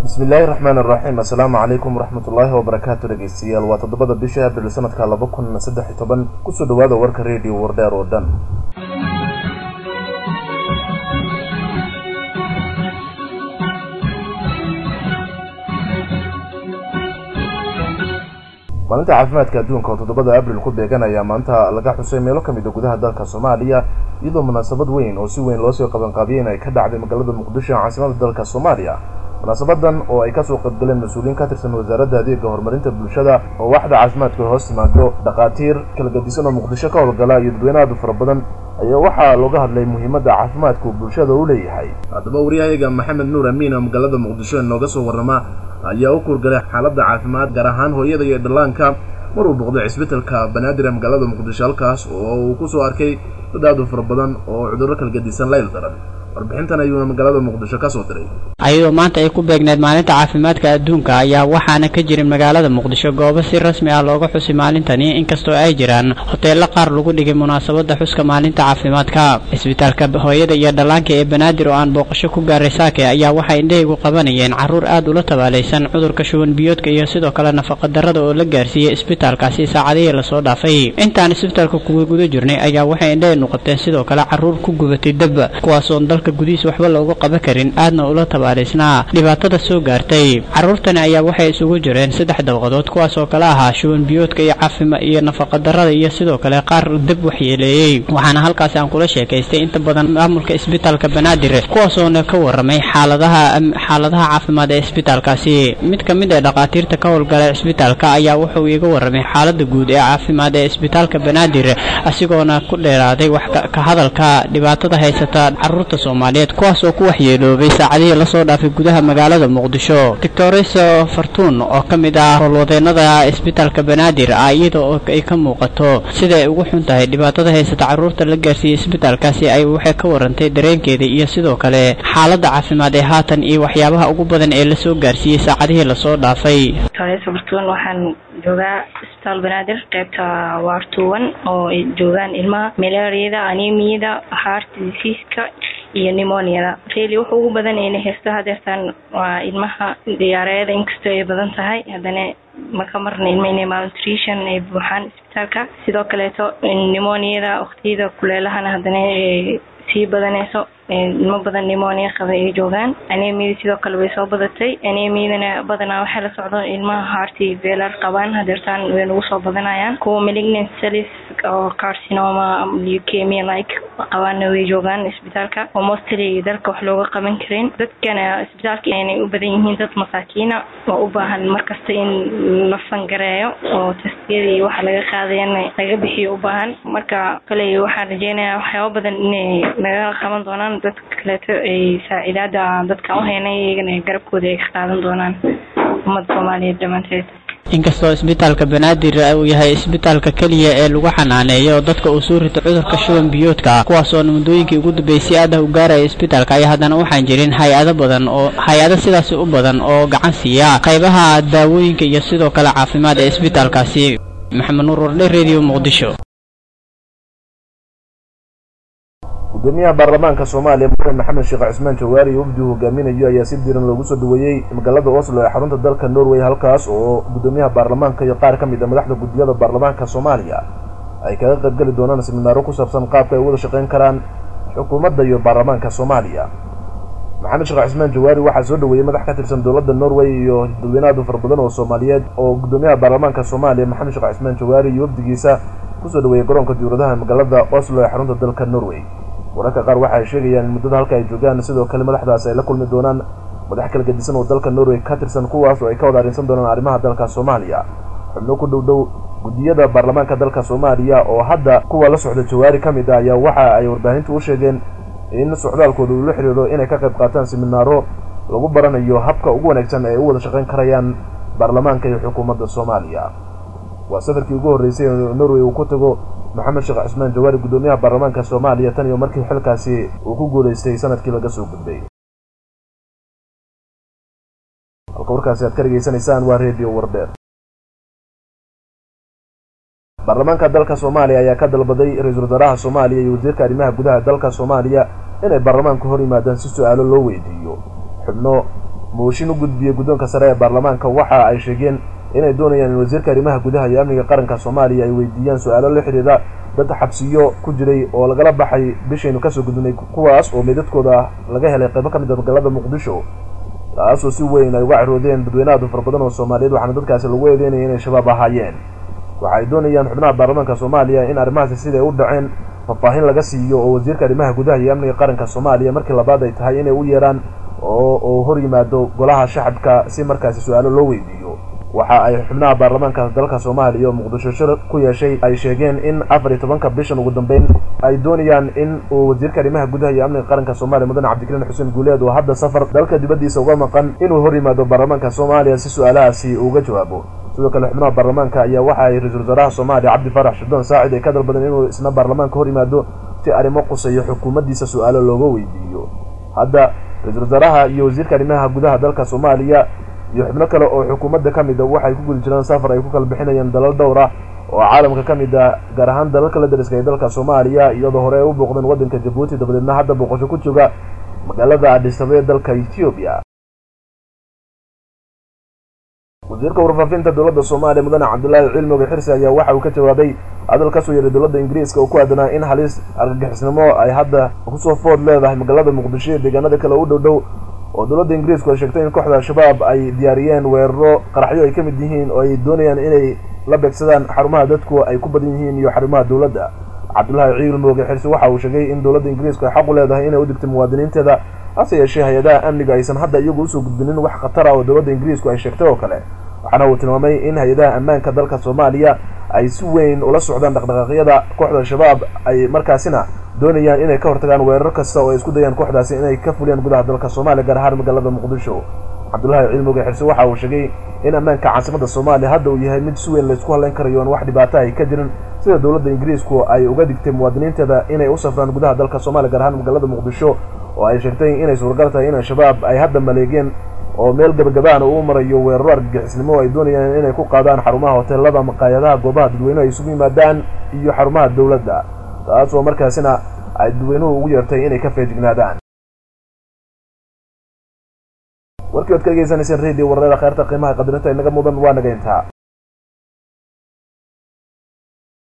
bismillaahi raxmaan iraxiim assalaamu calaykum waraxmatullaahi wabarakaatu dhegeystayaal waa toddobada bisha abril sanadka laba kun saddex iyo toban kusoo dhawaada warka redio wardheer oo dhan maalinta caafimaadka adduunka oo toddobada abril ku beeganaya maanta laga xusay meelo ka mid a gudaha dalka soomaaliya iyadoo munaasabad weyn oo si weyn loosoo qabanqaabiyeen ay ka dhacday magaalada muqdisho caasimada dalka soomaaliya munaasabadan oo ay kasoo qaybgaleen mas-uuliyiin ka tirsan wasaaradda adeega horumarinta bulshada oo waxda caafimaadka hoos timaado dhakhaatiir kala gadisan oo muqdisho ka howlgala iyo dadweyne aad u fara badan ayaa waxaa looga hadlay muhiimadda caafimaadku bulshada u leeyahay haddaba waryahayaga maxamed nuur amiin oo magaalada muqdisho inooga soo warrama ayaa u kurgalay xaaladda caafimaad gaar ahaan hooyada iyo dhallaanka mar uu boqday cisbitalka banaadir ee magaalada muqdisho halkaas oo uu ku soo arkay dad aad u fara badan oo cudurro kala gadisan layl daran warbixintan ayuuna magaalada muqdisho ka soo diray ayadoo maanta ay ku beegneed maalinta caafimaadka adduunka ayaa waxaana ka jirin magaalada muqdisho goobo si rasmi ah looga xusi maalintani inkastoo ay jiraan hoteello qaar lagu dhigay munaasabadda xuska maalinta caafimaadka cisbitaalka hooyada iyo dhallaanka ee banaadir oo aan booqasho ku gaaray saake ayaa waxay indhahaygu qabanayeen carruur aad ula tabaalaysan cudurka shuban biyoodka iyo sidoo kale nafaqadarrada oo la gaarsiiyey isbitaalkaasi saacadihii lasoo dhaafay intaan isbitaalka kuga guda jirnay ayaa waxay indhahaynu qabteen sidoo kale carruur ku gubatay dab kuwaasoon dalka gudihiis waxba looga qaban karin aadna ula tabaalaysnaa dhibaatada soo gaartay carruurtani ayaa waxay isugu jireen saddex dabaqadood kuwaas oo kale ahaa shuban biyoodka iyo caafima iyo nafaqadarrada iyo sidoo kale qaar dab waxyeeleeyey waxaana halkaasi aan kula sheekaystay inta badan maamulka isbitaalka banaadir kuwaasoona ka warramay xaaladaha xaaladaha caafimaad ee isbitaalkaasi mid ka mid ee dhakhaatiirta ka howlgala isbitaalka ayaa wuxuu iiga warramay xaaladda guud ee caafimaad ee isbitaalka banaadir asigoona ku dheeraaday wax ka hadalka dhibaatada haysata carruurta soomaaliyeed kuwaas oo ku waxyeeloobay saacadihii lasoo dhaafay gudaha magaalada muqdisho doctoreso fartuun oo ka mid ah howlwadeenada isbitaalka banaadir ah iyada oo ay ka muuqato sida ay ugu xun tahay dhibaatada haysata carruurta la gaarsiiyey isbitaalkaasi ay waxay ka warantay dareenkeeda iyo sidoo kale xaaladda caafimaad ee haatan iyo waxyaabaha ugu badan ee lasoo gaarsiiyey saacadihii lasoo dhaafay doctoreso fartuun waxaan joogaa isbitaal banaadir qaybta waartuwan oo ay joogaan ilmaha malaariyada anemiyada heart diseaska iyo nimoniada reli wuxa ugu badan ayna haysto hadeertaan waa ilmaha diyaareeda inkastoo ay badan tahay haddana maka marna ilma inay malnutrition ay buuxaan isbitaalka sidoo kaleeto nimoniada waqtiyada kuleelahana haddana sii badanayso ilmo badan nimonia qaba ay joogaan anemiyada sidoo kale way soo badatay anemiyadana badanaa waxay la socdo ilmaha harti velar qabaan hadeertaan way nagu soo badanayaan kuwa malignant cells oo carcinoma leukemia like qabaana way joogaan isbitaalka oo mostly dalka wax looga qaban karin dadkana isbitaalka inay u badan yihiin dad masaakiina oo u baahan markasta in la fangareeyo oo tastiyadii waxa laga qaadayana laga bixiyo u baahan marka kale waxaan rajeynayaa waxyaaba badan inay naga qaban doonaan dadka kaleeto ay saaciidaada dadka u haynay iyagana garabkooda ay ka qaadan doonaan ummadda soomaaliyeed dhammaanteed inkastoo isbitaalka banaadir uu yahay isbitaalka keliya ee lagu xanaaneeyo dadka uu soo rito cudurka shuban biyoodka kuwaasoona muddooyinkii ugu dambeysay aada u gaaraya isbitaalka ayaa haddana waxaan jirin hay-ado badan oo hay-ado sidaasi u badan oo gacan siiya qaybaha daawooyinka iyo sidoo kale caafimaad ee isbitaalkaasi maxamed nuur wardhe redio muqdisho gudoomiyaha baarlamaanka soomaaliya mudane maxamed sheekh cismaan jawaari iyo wafdi uu hogaaminayo ayaa si diiran loogu soo dhaweeyey magaalada oslo ee xarunta dalka norway halkaas oo gudoomiyaha baarlamaanka iyo qaar ka mid a madaxda guddiyada baarlamaanka soomaaliya ay kaga qaybgeli doonaan siminaaro ku saabsan qaabka ay u wada shaqayn karaan xukuumadda iyo baarlamaanka soomaaliya maxamed sheekh cismaan jawaari waxaa soo dhaweeyey madax ka tirsan dowladda norway iyo dadweyne aad u fara badan oo soomaaliyeed oo gudoomiyaha baarlamaanka soomaaliya maxamed sheekh cismaan jawaari iyo wafdigiisa kusoo dhaweeyey garoonka diwladaha magaalada oslo ee xarunta dalka norway wararka qaar waxa ay sheegayaan in muddada halka ay joogaan sidoo kale madaxdaas ay la kulmi doonaan madax kala gedisan oo dalka norway ka tirsan kuwaas oo ay ka wada arrinsan doonaan arrimaha dalka soomaaliya xubno ku dhow dhow guddiyada baarlamaanka dalka soomaaliya oo hadda kuwa la socda jawaari ka mid ah ayaa waxa ay warbaahintu u sheegeen in socdaalkooda uu la xidhiidho inay ka qayb qaataan siminaaro lagu baranayo habka ugu wanaagsan ee u wada shaqayn karayaan baarlamaanka iyo xukuumadda soomaaliya waa safarkii ugu horreysay ee norway uu ku tago maxamed sheekh cismaan jawaari guddoomiyaha baarlamaanka soomaaliya tan iyo markii xilkaasi uu ku guulaystay sanadkii laga soo gudbay halka warkaasi aad ka dhegaysanaysaan waa redio wardheer baarlamaanka dalka soomaaliya ayaa ka dalbaday ra-iisul wasaaraha soomaaliya iyo wasiirka arrimaha gudaha dalka soomaaliya inay baarlamaanku hor yimaadaan si su-aalo loo weydiiyo xubno mooshin u gudbiyey guddoonka sare ee baarlamaanka waxa ay sheegeen inay doonayaan in wasiirka arrimaha gudaha iyo amniga qaranka soomaaliya ay weydiiyaan su-aalo la xidhiidha dad xabsiyo ku jiray oo lagala baxay bishaynu kasoo gudbinay kuwaas oo meydadkooda laga helay qaybo ka mid a magaalada muqdisho taasoo si weyn ay uga ciroodeen dadweynaha fara badan oo soomaaliyeed waxaana dadkaasi lagu eedeynaya inay shabaab ahaayeen waxa ay doonayaan xubnaha baarlamaanka soomaaliya in arrimahaasi siday u dhaceen faahfaahin laga siiyo oo wasiirka arrimaha gudaha iyo amniga qaranka soomaaliya markii labaad ay tahay inay u yeeraan oo oo hor yimaado golaha shacabka si markaasi su-aalo loo weydiiyo waxa ay xubnaha baarlamaanka dalka soomaaliya oo muqdisho shir ku yeeshay ay sheegeen in afar iyo tobanka bishan ugu dambeyn ay doonayaan in uu wasiirka arrimaha gudaha iyo amniga qaranka soomaaliya mudane cabdikariin xuseen guuleed oo hadda safar dalka dibaddiisa uga maqan inuu hor yimaado baarlamaanka soomaaliya si su-aalahaasi uga jawaabo sidoo kale xubnaha baarlamaanka ayaa waxa ay ra-iisul wasaaraha soomaaliya cabdi farax shiddoon saacid ay ka dalbadeen inuu isna baarlamaanka hor yimaado si arrimo quseeyo xukuumaddiisa su-aalo looga weydiiyo hadda ra-iisul wasaaraha iyo wasiirka arrimaha gudaha dalka soomaaliya iyo xubno kale oo xukuumadda ka mid a waxay ku gudi jiraan safar ay ku kala bixinayaan dalal dhowr ah oo caalamka ka mid ah gaar ahaan dalalka la dariska ee dalka soomaaliya iyadoo hore ay u booqdeen waddanka jabuuti dabadeedna hadda booqasho ku jooga magaalada adisaba ee dalka ethoobiya wasiirka warfaafinta dowladda soomaaliya mudane cabdulaahi cilmiga xirsi ayaa waxa uu ka jawaabay hadal kasoo yeeray dowladda ingiriiska oo ku aadanaa in halis argagixisnimo ay hadda kusoo food leedahay magaalada muqdisho iyo deegaanada kale u dhow dhow oo dowladda ingiriisku ay sheegtay in kooxda al-shabaab ay diyaariyeen weeraro qaraxyo ay ka mid yihiin oo ay doonayaan inay la beegsadaan xarumaha dadku ay ku badan yihiin iyo xarumaha dowladda cabdulaahi ciil mooge xirsi waxa uu sheegay in dowladda ingiriisku ay xaq u leedahay inay u digtay muwaadiniinteeda hase yeeshee hay-adaha amniga aysan hadda iyagu usoo gudbinin wax khatar ah oo dowladda ingiriisku ay sheegtay oo kale waxaana uu tilmaamay in hay-adaha ammaanka dalka soomaaliya ay si weyn ula socdaan dhaqdhaqaaqyada kooxda al-shabaab ay markaasina doonayaan inay ka hortagaan weerar kasta oo ay isku dayaan kooxdaasi inay ka fuliyaan gudaha dalka soomaaliya gaar ahaan magaalada muqdisho cabdulaahi cilmiga xirse waxa uu sheegay in ammaanka caasimadda soomaaliya hadda uu yahay mid si weyn laysku hadlayn karayo oon wax dhibaato ay ka jirin sida dowladda ingiriisku ay uga digtay muwaadiniinteeda inay u safraan gudaha dalka soomaaliya gaar ahaan magaalada muqdisho oo ay sheegtay inay suuragal tahay in al-shabaab ay hadda maleegeen oo meel gabagabaana uu marayo weeraro argagixisnimo ay doonayaan inay ku qaadaan xarumaha hoteelada maqaayadaha goobaha dadweynuhu ay isugu yimaadaan iyo xarumaha dowladda taas oo markaasina ay dadweynuhu ugu yeertay inay ka feejignaadaan warkii oad ka degeysanayseen radio warreeda kheyrta qiimaha qadarinta inaga mudan waa naga intaa